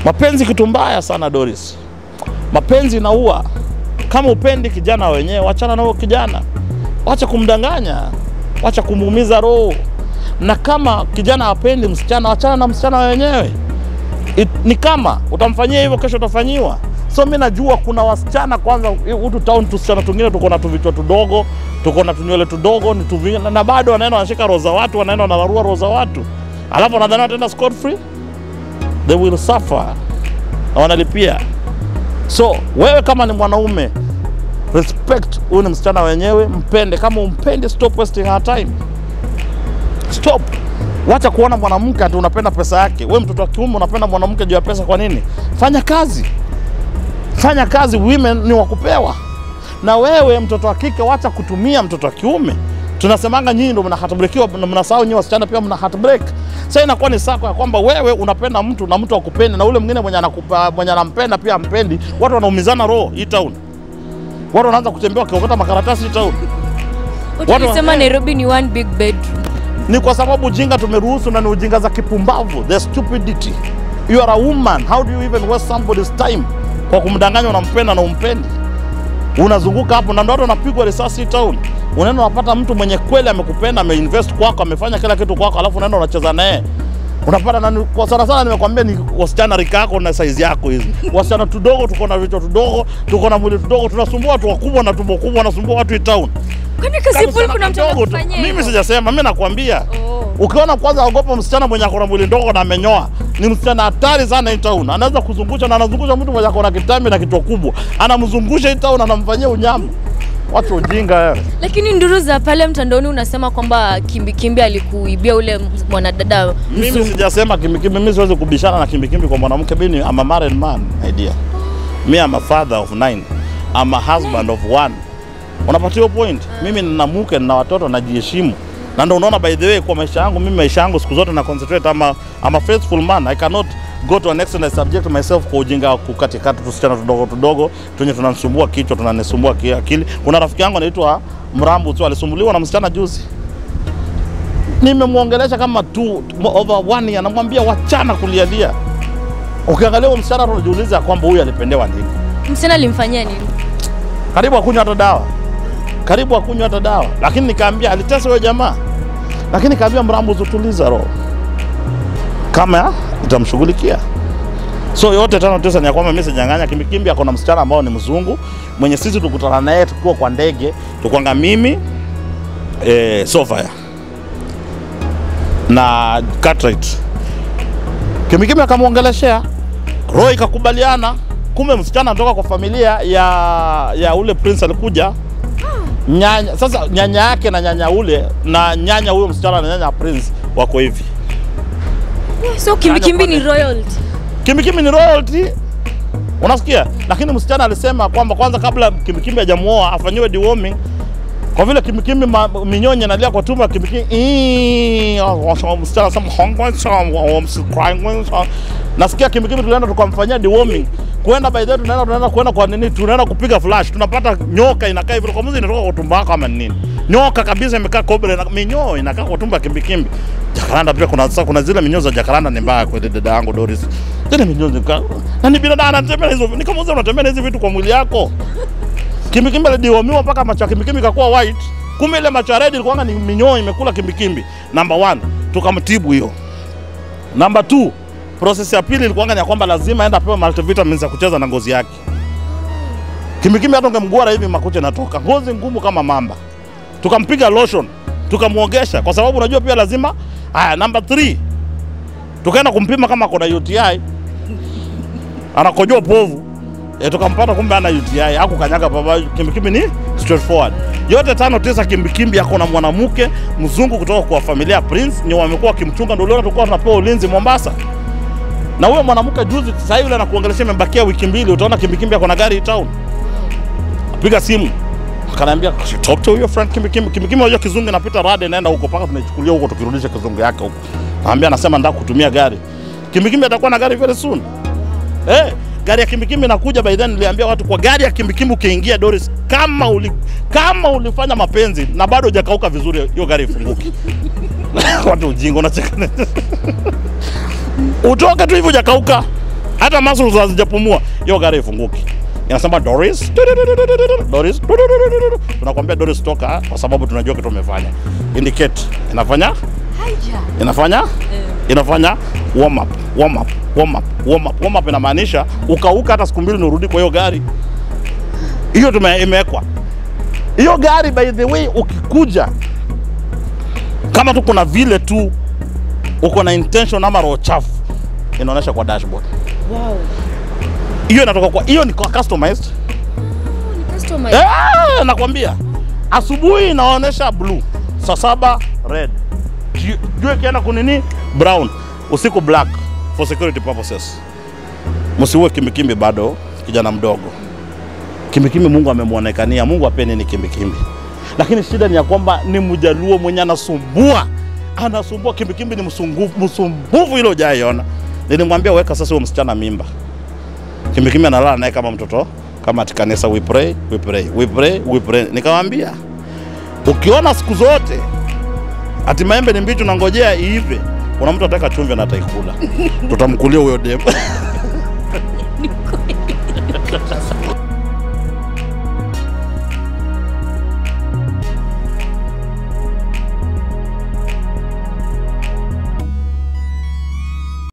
Mapenzi kitu mbaya sana Doris, mapenzi inaua. Kama upendi kijana wenyewe, wachana na huyo kijana, wacha kumdanganya, wacha kumuumiza roho. Na kama kijana hapendi msichana, wachana na msichana wenyewe. It, ni kama utamfanyia hivyo, kesho utafanyiwa. So mi najua kuna wasichana kwanza, hutu town tusichana tungine tuko na tuvichwa tudogo, tuko na tunywele tudogo ni tuvi, na, na bado wanaenda wanashika roho za watu, wanaenda wanararua roho za watu, alafu wanadhani wataenda scot free, they will suffer na wanalipia. So wewe kama ni mwanaume, respect huyu ni msichana wenyewe, mpende. Kama umpendi, stop wasting her time, stop. Wacha kuona mwanamke ati unapenda pesa yake. Wewe mtoto wa kiume unapenda mwanamke juu ya pesa, kwa nini? Fanya kazi, fanya kazi. Women ni wakupewa. Na wewe mtoto wa kike, wacha kutumia mtoto wa kiume. Tunasemanga nyinyi ndio mna heartbreakiwa, na mnasahau nyinyi wasichana pia mna heartbreak. Sasa inakuwa ni sako ya kwamba wewe unapenda mtu na mtu akupendi, na ule mwingine mwenye anakupa mwenye anampenda pia ampendi. Watu wanaumizana roho hii town, watu wanaanza kutembea wakiokota makaratasi hii town. Watu Watu- walisema Nairobi ni one big bedroom. ni kwa sababu ujinga tumeruhusu na ni ujinga za kipumbavu, the stupidity. You are a woman, how do you even waste somebody's time kwa kumdanganya unampenda na umpendi? Unazunguka hapo na ndo watu wanapigwa risasi hii town. Unaenda unapata mtu mwenye kweli amekupenda, ameinvest kwako, amefanya kila kitu kwako, alafu unaenda unacheza naye unapata nani, kwa sana sana nimekwambia ni wasichana rika yako na size yako hizi. Wasichana tudogo, tuko na vichwa tudogo, tuko na mwili tudogo, tunasumbua watu wakubwa na tumbo kubwa, wanasumbua watu hii town. Kwani Kama Kasipul msichana kuna mtu mdogo tu. anakufanyia Mimi hivyo? sijasema, mimi nakwambia Oh. Ukiona kwanza, ogopa msichana mwenye akona mwili ndogo na amenyoa. Ni msichana hatari sana hii town. Anaweza kuzungusha na anazungusha mtu mwenye akona kitambi na kichwa kubwa, anamzungusha hii town, anamfanyia unyama. Watu ujinga wewe. Lakini nduru za pale mtandaoni unasema kwamba Kimbikimbi alikuibia ule mwanadada Mimi mzungu. sijasema kimbikimbi, mimi siwezi kubishana na kimbikimbi kwa mwanamke. Mimi ni- I'm a married man, my dear. Me I'm a father of nine. I'm a husband of one. Unapatia hiyo point? Mimi nina mke na watoto najiheshimu. Na ndio unaona by the way kwa maisha yangu mimi maisha yangu siku zote na concentrate ama I'm a faithful man. I cannot go to an extent I subject myself kwa ujinga wa kukatikata tusichana tudogo tudogo tunye tunanisumbua kichwa tunanisumbua ki- akili. Kuna rafiki yangu anaitwa Mrambu tu alisumbuliwa na msichana juzi nimemwongelesha kama tu over one year, namwambia wachana kulialia. Ukiangalia huyo msichana tu unajiuliza kwamba huyu alipendewa nini. Msichana alimfanyia nini? Karibu akunywa hata dawa, karibu akunywa hata dawa, lakini nikaambia alitesa huyo jamaa, lakini nikaambia Mrambo, tutuliza roho, kama itamshughulikia. So yote tano tisa ni ya kwamba mimi sijanganya kimbikimbi, ako na msichana ambao ni mzungu mwenye sisi tukutana naye tukiwa kwa ndege, tukwanga mimi eh, Sofia na Cartwright. Kimikimi akamwongeleshea, roho ikakubaliana. Kumbe msichana anatoka kwa familia ya ya ule prince alikuja nyanya. Sasa nyanya yake na nyanya ule na nyanya huyo msichana na nyanya ya prince wako hivi. So Kimbikimbi ni royalty. Kimikimi ni royalty, unasikia? Lakini msichana alisema kwamba kwanza, kabla Kimikimi hajamuoa afanyiwe deworming kwa vile Kimikimi ma- minyonye analia kwa tumbo ya Kimikimi. Ii, Msichana anasema "Hongwe sawa, msikwaingwe sawa." Nasikia Kimikimi tulienda tukamfanyia deworming. Kwenda by the way tunaenda tunaenda kwenda kwa nini? Tunaenda kupiga flash. Tunapata nyoka inakaa hivi kwa mzi inatoka kwa tumbo yako ama ni nini? Nyoka kabisa imekaa kobra na minyoo inakaa kwa tumbo ya Kimikimi. Jakaranda pia kuna sasa kuna zile minyoo za Jakaranda ni mbaya kwa dada yangu Doris. Zile minyoo zika na ni binadamu anatembea na hizo. Ni kama unatembea na hizi vitu kwa mwili yako. Kimbikimbi alidihomiwa mpaka macho ya kimbikimbi kakuwa white. Kumbe ile macho ya red ilikuwa ni minyoo imekula kimbikimbi. Number one, tukamtibu hiyo. Number two, process ya pili ilikuwa ni ya kwamba lazima aende apewe multivitamins ya kucheza na ngozi yake. Kimbikimbi hata ungemguara hivi makucha yanatoka. Ngozi ngumu kama mamba. Tukampiga lotion, tukamwogesha kwa sababu unajua pia lazima. Haya, number three, tukaenda kumpima kama kuna UTI. Anakojoa povu. E, tukampata kumbe ana UTI haku kanyaga baba kimbikimbi ni straightforward. Yote tano tisa kimbikimbi yako na mwanamke mzungu kutoka kwa familia ya Prince ni wamekuwa wakimchunga, ndio leo tulikuwa tunapewa ulinzi Mombasa. Na huyo mwanamke juzi, sasa hivi yule anakuongelesha, imebakia wiki mbili, utaona kimbikimbi ako na gari hii town. Piga simu akaniambia talk to your friend kimbikimbi. Kimbikimbi unajua kizungu inapita rada inaenda huko mpaka tunaichukulia huko tukirudisha kizungu yake huko. Anambia anasema nataka kutumia gari. Kimbikimbi atakuwa na gari very soon. Eh, gari ya kimbikimbi inakuja by then niliambia watu kwa gari ya kimbikimbi ukiingia Doris kama uli, kama ulifanya mapenzi na bado hujakauka vizuri hiyo gari ifunguki. watu ujinga unacheka. Utoke tu hivyo hujakauka. hata muscles hazijapumua, hiyo gari ifunguki. Inasema Doris, Doris, tunakwambia Doris toka, kwa sababu tunajua kitu umefanya. Indicate, inafanya Haya. inafanya inafanya warm up, warm up, warm up, warm up. Warm up inamaanisha ukauka hata siku mbili nurudi kwa hiyo gari. Hiyo tume imewekwa hiyo gari. By the way, ukikuja kama tu kuna vile tu uko na intention ama roho chafu, inaonyesha kwa dashboard. Wow. Hiyo inatoka kwa hiyo ni kwa customized. Ni customer. Eh, nakwambia asubuhi inaonyesha blue, saa saba red, Ju- jua ikienda kunini brown, usiku black for security purposes. Msiue kimikimbi bado, kijana mdogo. Kimikimbi Mungu amemwonekania, Mungu apeni ni kimikimbi, lakini shida ni ya kwamba ni mjaluo mwenye anasumbua, anasumbua. Kimikimbi ni msungufu, msumbufu ile hujaiona. Nilimwambia weka sasa huyo msichana mimba kimikimi analala naye kama mtoto kama ati kanisa we pray, we pray, we pray, we pray. Nikamwambia ukiona siku zote ati maembe ni mbichi unangojea iive, kuna mtu ataka chumvi na ataikula, tutamkulia huyo demu.